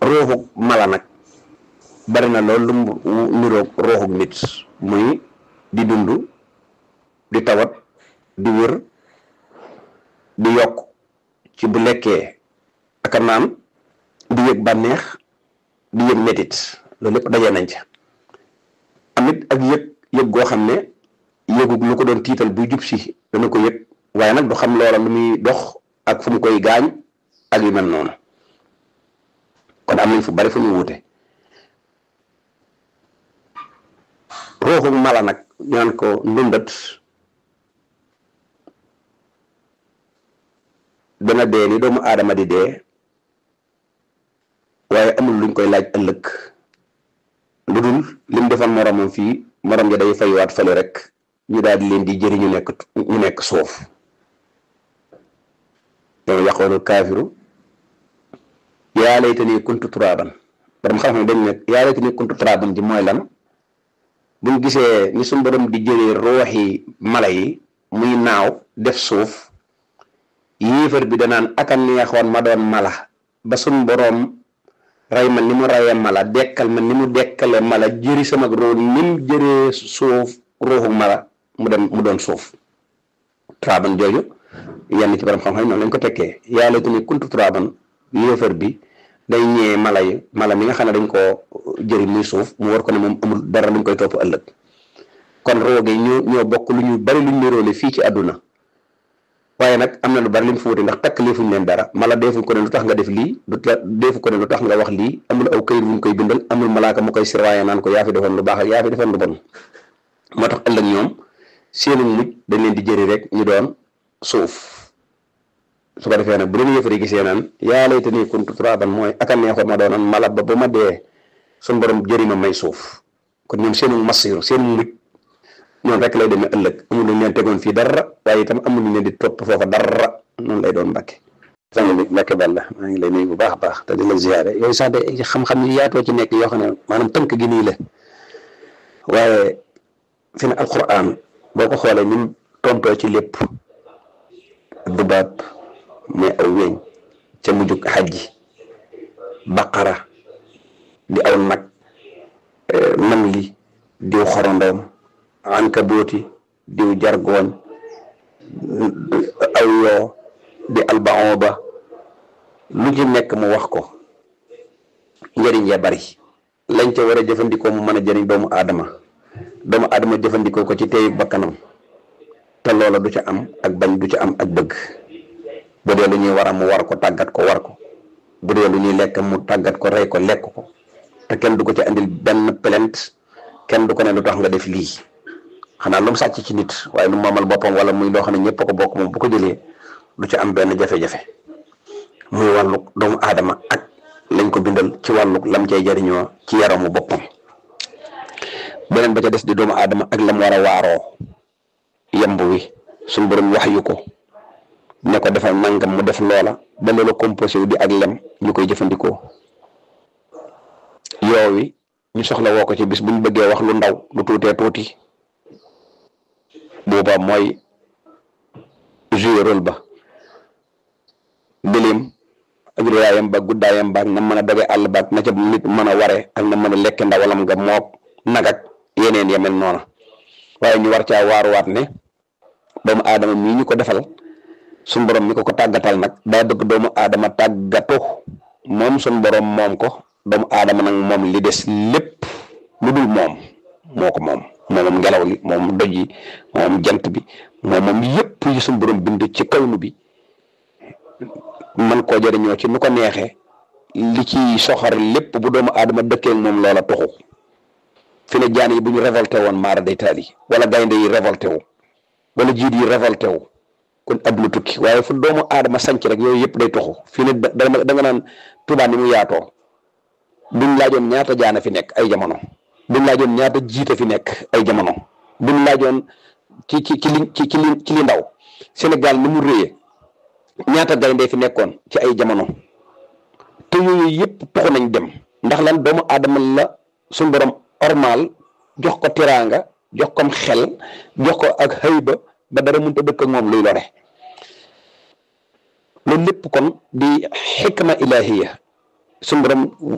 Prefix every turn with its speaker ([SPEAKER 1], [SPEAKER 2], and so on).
[SPEAKER 1] ruuxu mala nag bari na loolu lu mu niroog ruuxu nit muy di dund di tawat di wér di yokk ci bu lekkee ak a naan di yëg bànneex di yëg metit loolu lépp dajee nañ ca amit ak yëg yëg goo xam ne yëgug lu ko doon tiital buy jub si dana ko yëg waaye nag du xam loola lu muy dox ak fu mu koy gaañ ak yu mel noonu kon am nañ fu bari fu ñu wuute ruuxu mala nag ñu naan ko ndundat dana dee ni doomu aadama di dee waaye amul luñ koy laaj ëllëg lu dul lim defoon moromam fii morom ja day faywaat fële rek ñu daal di leen di jëri ñu nekk ñu nekk suuf yow yaqoolu kaafiru yaa laytanii kuntu turaaban borom xam-xam dañ ne yaa laytanii kuntu turaaban ji mooy lan buñ gisee ni suñ borom di jëlee ruuxi mala yi muy naaw def suuf yéefar bi danaan aka neexoon ma doon mala ba suñ borom rey ma ni mu reyee mala dekkal ma ni mu dekkale mala jëri sama roo ni mu jëree suuf ruuxu mala mu dem mu doon suuf turaaban jooju yenn ci borom xam-xam noonu lañ ko tekkee yaa laytanii kuntu turaaban yéefar bi day ñëwee mala yi mala mi nga xam ne dañ koo jëri muy suuf mu war ko ne moom amul dara luñ koy topp ëllëg kon rooge ñoo ñoo bokk lu ñu bari luñ niroole fii ci àdduna waaye nag am na lu bari lim fi wuute ndax takk leefuñ leen dara mala deefuñ ko ne lu tax nga def lii du deefu ko ne lu tax nga wax lii amul aw këyit wuñ koy bindal amul malaaka mu koy sirwaaye naan ko yaa fi defoon lu baax ak yaa fi defoon lu bon moo tax ëllëg ñoom seenu mujj dañ leen di jëri rek ñu doon suuf su ko defee nag bu leen yëfari gisee naan yaa laytanii kuntu turaaban mooy aka neexoon ma doonoon mala ba ba ma dee suñ borom jëri ma may suuf kon ñoom seenu masiru seen mujj noonu rek lay demee ëllëg amul lu leen tegoon fii dara waaye itam amul lu leen di topp foofa dara noonu lay doon mbàkke sang bi mbàkke balla maa ngi lay nuyu bu baax a baax te di la ziyaare yooyu sax de xam-xam yi yaatoo ci nekk yoo xam ne maanaam tënk gi nii la waaye fi ne alquran boo ko xoolee ni mu tontoo ci lépp dubaab mais aw weñ ca mujjug xajji baqara di aw nag nam li diw xorondoom ankabooti diw jargoon aw yoo di albaon ba lu ci nekk mu wax ko njëriñ ya bari lañ ca war a jëfandikoo mu mën a jëriñ doomu aadama doomu aadama jëfandikoo ko ci teeyu bakkanam te loola du ca am ak bañ du ca am ak bëgg bu dee lu ñuy war a mu war ko tàggat ko war ko bu dee lu ñuy lekk mu tàggat ko rey ko lekk ko te kenn du ko ci andil benn plainte kenn du ko ne lu tax nga def lii xanaa lu mu sàcc ci nit waaye lu mu moomal boppam wala muy loo xam ne ñëpp a ko bokk moom bu ko jëlee du ci am benn jafe-jafe muy wàllu doomu aadama ak lañ ko bindal ci wàllu lam cay jariñoo ci yaramu boppam beneen ba ca des di doomu aadama ak lam war a waaroo yemb wi suñ borom wax yu ko ne ko defal nangam mu def loola ba loola composé wu di ak lem ñu koy jëfandikoo yoowi ñu soxla woo ko ci bis bu ñu bëggee wax lu ndaw lu tuutee tuuti booba mooy jouer rôle ba gëléem ak réyaayam ba guddaayam ba ak na mën a doge àll ba ak na ca nit mën a ware ak na mën a lekk ndawalam nga mook nag ak yeneen yemel noona waaye ñu war caa waaruwaat ne doomu aadama mii ñu ko defal suñ borom mi ko ko tàggatal nag daa bëgg doomu aadama tàggatu moom suñ borom moom ko doomu aadama nag moom li des lépp lu dul moom moo ko moom moom ngelaw li moom doj yi moom jant bi moom moom yëpp yi suñ borom bind ci kawnu bi man koo jëriñoo ci nu ko neexee li ci soxar lépp bu doomu aadama dëkkee moom loola tuxu fi ne jaan yi bu ñu révolté woon maara day taal yi wala gaynde yi révolté wu wala jiit yi révolté wu kon adduna tukki waaye fu doomu aadama sanc rek yooyu yëpp day tuxu fi ne da da nga naan Tuubaa ni mu yaatoo buñ laajoon ñaata jaana fi nekk ay jamono buñ laajoon ñaata jiite fi nekk ay jamono buñ laajoon ci ci ci li ci ci li ci li ndaw Sénégal ni mu réyee ñaata gaynde fi nekkoon ci ay jamono te yooyu yëpp tuxu nañ dem ndax lan doomu aadama la suñ borom ormal jox ko teraanga jox ko xel jox ko ak xëyba ba dara mënut a dëkk ak moom luy lore loolu lépp kon di xikma ilahiya suñ borom